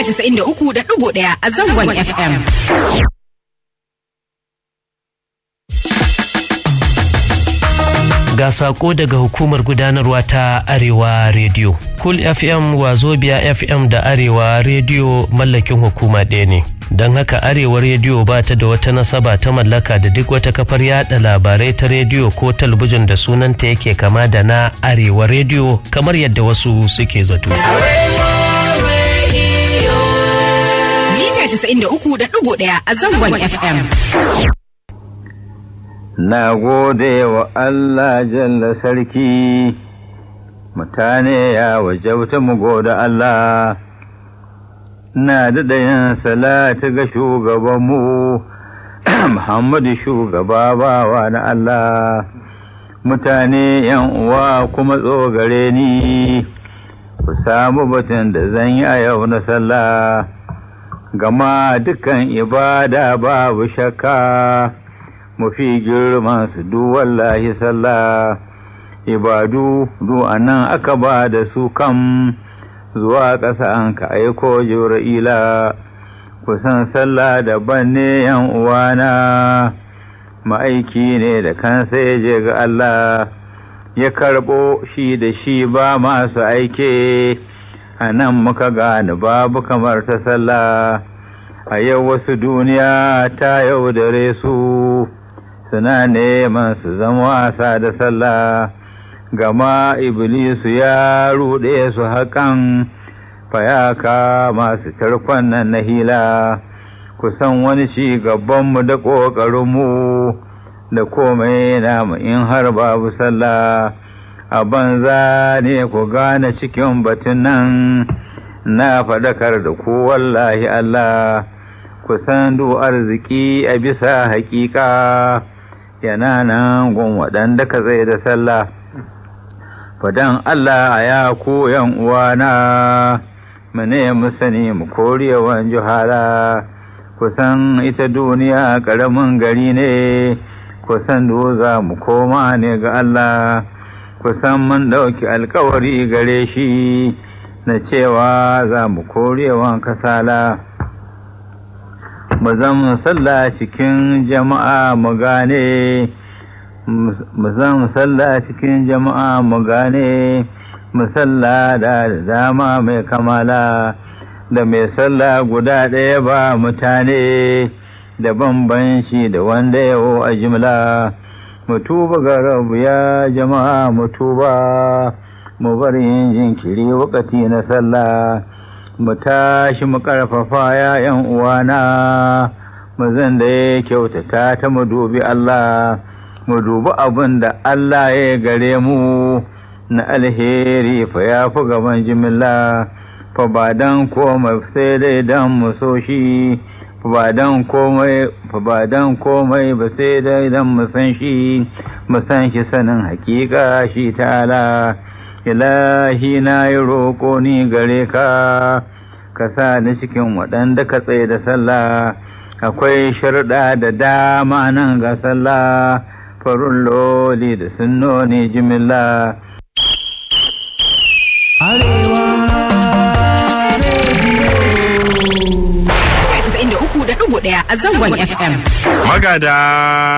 93.1 a zangon FM. Ga sako daga hukumar gudanarwa ta Arewa Radio. Cool FM Wazobia FM da Arewa Radio mallakin hukuma ɗaya ne. Don haka Arewa Radio ba ta da wata nasaba ta mallaka da duk wata kafar yada labarai ta rediyo ko talabijin da sunanta yake kama da na Arewa Radio kamar yadda wasu suke zato. Mita 93.1 a zangon FM. Na gode wa Allah jalla sarki, mutane ya wajauta mu gode Allah, na daɗa yin salati ga shugabanmu, Muhammadu shugaba bawa na Allah, mutane yan uwa kuma tsogare ni, ku samu batun da zan yi a yau na sallah, gama dukan ibada babu shakka. mafi girman su du wallahi sallah ibadu du anan aka ba da su kam zuwa ƙasa an ka aiko jibra'ila kusan sallah daban ne yan uwana ma'aiki ne da kansa ya je ga Allah ya karɓo shi da shi ba masu aike a nan muka gane babu kamar ta sallah a yau wasu duniya ta yaudare su suna neman su zama wasa da sallah gama iblisu ya ruɗe su haƙan fayaka masu tarkon nan na hila kusan wani ci gabanmu da ƙoƙarinmu da komai namu in har babu sallah a banza ne ku gane cikin batun nan na faɗakar da ku wallahi Allah kusan du arziki a bisa haƙiƙa yana nan gun waɗanda ka zai da sallah fadan Allah a ya koyan uwana mu ne mu sani mu korewan juhala kusan ita duniya ƙaramin gari ne kusan za mu koma ne ga Allah kusan mun ɗauki alkawari gare shi na cewa za mu korewan kasala mu zan sallah cikin jama'a mu gane mu zan sallah cikin jama'a mu gane mu sallah da dama mai kamala da mai sallah guda ɗaya ba mutane da bambanci da wanda yawo a jimla mu tuba ga rabu ya jama'a mu tuba mu bar yin jinkiri wakati na sallah mu tashi mu ƙarfafa ‘ya'yan uwana, mu zan da ya kyautata ta mu dubi Allah, mu dubi abin da Allah ya gare mu na alheri fa ya fi gaban jimilla, fa ba dan komai sai dai dan mu so shi, fa ba dan komai fa ba dan komai ba sai dai dan mu san shi, mu san shi sanin hakika shi ta'ala. ilahi na yi roƙo ni gare ka ka sa ni cikin waɗanda ka tsaye da sallah akwai sharɗa da dama nan ga sallah farun loli da sunnoni jimilla Arewa Radio. 93.1 a zangon FM. Magada